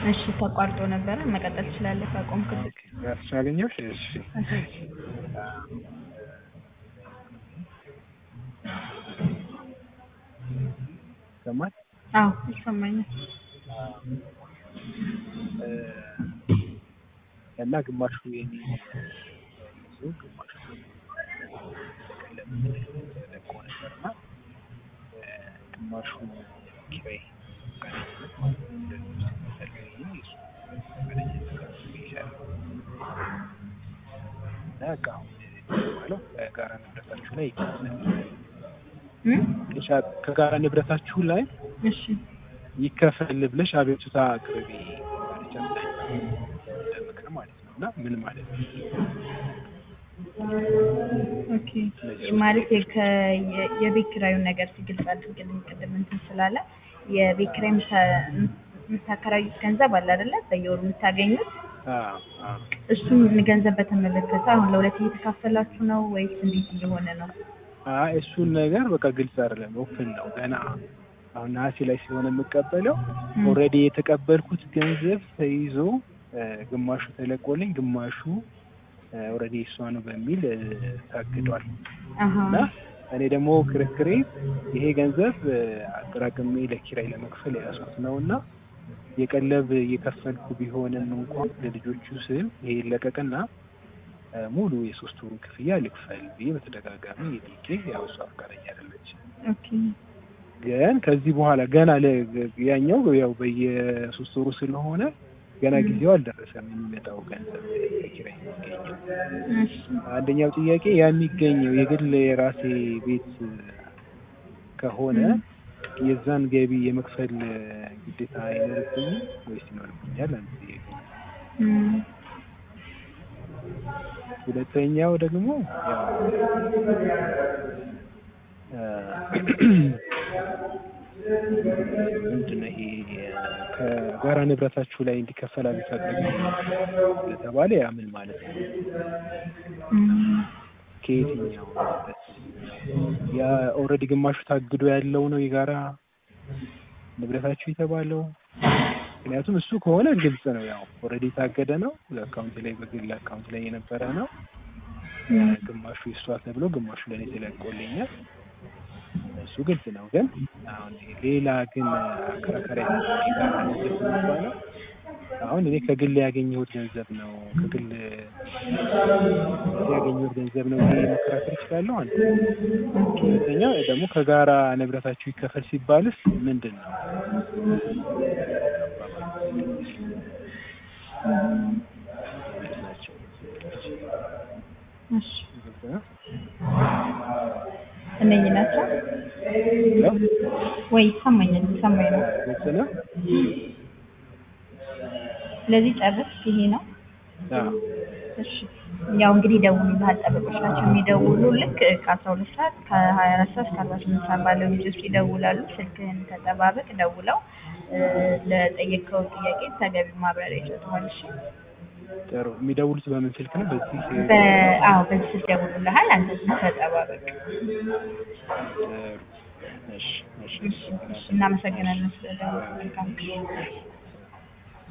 እሺ ተቋርጦ ነበረ። መቀጠል ትችላለህ ካቆምክበት። ያስቻለኛው እሺ ይሰማል? አዎ ይሰማኛል። እና ግማሹ የኔ ይዞ ግማሹ ለቆ ነበርና ግማሹ ኪራይ እና በቃ አሁን የሚባለው ከጋራ ንብረታችሁ ላይ ይከፈል ከጋራ ንብረታችሁ ላይ እሺ ይከፈል ብለሽ አቤቱታ አቅርቢ ማለቻ ምክር ማለት ነው። እና ምን ማለት ነው? ኦኬ ማለት የከ- የ- የቤት ኪራዩን ነገር ግልጽ አድርግልኝ። ቅድም እንትን ስላለ የቤት ኪራይ የምታ- የምታከራዩት ገንዘብ አለ አይደለ? በየወሩ የምታገኙት አዎ አዎ እሱን ገንዘብ በተመለከተ አሁን ለሁለት እየተካፈላችሁ ነው ወይስ እንዴት እየሆነ ነው? አይ እሱን ነገር በቃ ግልጽ አይደለም። ኦፕን ነው ገና አሁን ነሐሴ ላይ ሲሆን የምቀበለው ኦልሬዲ የተቀበልኩት ገንዘብ ተይዞ እ፣ ግማሹ ተለቆልኝ ግማሹ ኦልሬዲ እሷ ነው በሚል እ፣ ታግዷል። አሀ እና እኔ ደግሞ ክርክሬ ይሄ ገንዘብ እ፣ አጠራቅሜ ለኪራይ ለመክፈል የያዝኩት ነው እና የቀለብ እየከፈልኩ ቢሆንም እንኳን ለልጆቹ ስል ይሄ ይለቀቅና እ፣ ሙሉ የሶስት ወሩን ክፍያ ልክፈል ብዬ በተደጋጋሚ የጠየቄ ያው እሷ ፈቃደኛ አይደለች። ኦኬ ግን ከዚህ በኋላ ገና ለ- ያኛው ያው በየሶስት ወሩ ስለሆነ ገና ጊዜው አልደረሰም የሚመጣው ገንዘብ ከኪራይ የሚገኘው። እሺ አንደኛው ጥያቄ ያ የሚገኘው የግል የራሴ ቤት ከሆነ የዛን ገቢ የመክፈል ግዴታ አይኖርብኝም ወይስ ይኖርብኛል? አንድ ጥያቄ። እም፣ ሁለተኛው ደግሞ ያው ምንድን ነው ይሄ ከጋራ ንብረታችሁ ላይ እንዲከፈል አቢታደግ ስለተባለ ያ ምን ማለት ነው? እም፣ ከየትኛው ንብረት ያ ኦልሬዲ ግማሹ ታግዶ ያለው ነው የጋራ ንብረታችሁ የተባለው? ምክንያቱም እሱ ከሆነ ግልጽ ነው። ያው ኦልሬዲ የታገደ ነው። አካውንት ላይ በግል አካውንት ላይ የነበረ ነው። እም፣ ግማሹ ይሷ ተብሎ ግማሹ ለእኔ ተለቆልኛል። እሱ ግልጽ ነው። ግን አሁን ሌላ ግን አከራካሪ የጋራ ንብረት የሚባለው አሁን እኔ ከግል ያገኘሁት ገንዘብ ነው ከግል ያገኘሁት ገንዘብ ነው ብዬ መከራከር እችላለሁ። አንድ ሁለተኛ ደግሞ ከጋራ ንብረታችሁ ይከፈል ሲባልስ ምንድን ነው? ናቸው እሺ እነኚህ ናቸው ወይ? ይሰማኛል፣ ይሰማኝ ነው። ግልጽ ነው። ስለዚህ ጨርስ፣ ይሄ ነው። አዎ እሺ ያው እንግዲህ ደውሉልሃል። ጠበቆች ናቸው የሚደውሉ ልክ ከአስራ ሁለት ሰዓት ከሀያ አራት ሰዓት እስከ አርባ ስምንት ሰዓት ባለው ጊዜ ውስጥ ይደውላሉ። ስልክህን ተጠባበቅ። ደውለው እ፣ ለጠየቀው ጥያቄ ተገቢ ማብራሪያ ይሰጡሃል። እሺ ጥሩ። የሚደውሉት በምን ስልክ ነው? በዚህ በ- አዎ በዚህ ስልክ ደውሉልሃል። አንተ ተጠባበቅ። ጥሩ። እሺ እሺ እሺ፣ እሺ፣ እናመሰግናለን ስለደወሉ። መልካም ጊዜ